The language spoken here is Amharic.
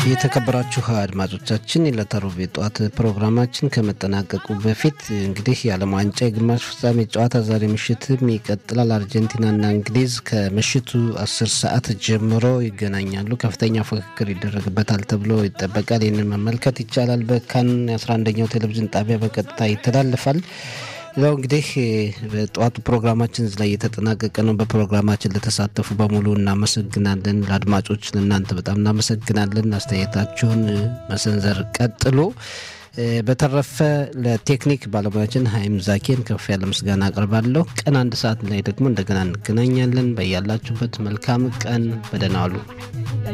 የተከበራችሁ አድማጮቻችን የዕለተ ሮብ የጠዋት ፕሮግራማችን ከመጠናቀቁ በፊት እንግዲህ የዓለም ዋንጫ የግማሽ ፍጻሜ ጨዋታ ዛሬ ምሽትም ይቀጥላል። አርጀንቲናና እንግሊዝ ከምሽቱ አስር ሰዓት ጀምሮ ይገናኛሉ። ከፍተኛ ፉክክር ይደረግበታል ተብሎ ይጠበቃል። ይህንን መመልከት ይቻላል። በካን የ11ኛው ቴሌቪዥን ጣቢያ በቀጥታ ይተላልፋል። ያው እንግዲህ በጠዋቱ ፕሮግራማችን እዚህ ላይ የተጠናቀቀ ነው። በፕሮግራማችን ለተሳተፉ በሙሉ እናመሰግናለን። ለአድማጮች ለእናንተ በጣም እናመሰግናለን። አስተያየታችሁን መሰንዘር ቀጥሎ። በተረፈ ለቴክኒክ ባለሙያችን ሀይም ዛኬን ከፍ ያለ ምስጋና አቅርባለሁ። ቀን አንድ ሰዓት ላይ ደግሞ እንደገና እንገናኛለን። በያላችሁበት መልካም ቀን፣ በደህና ዋሉ።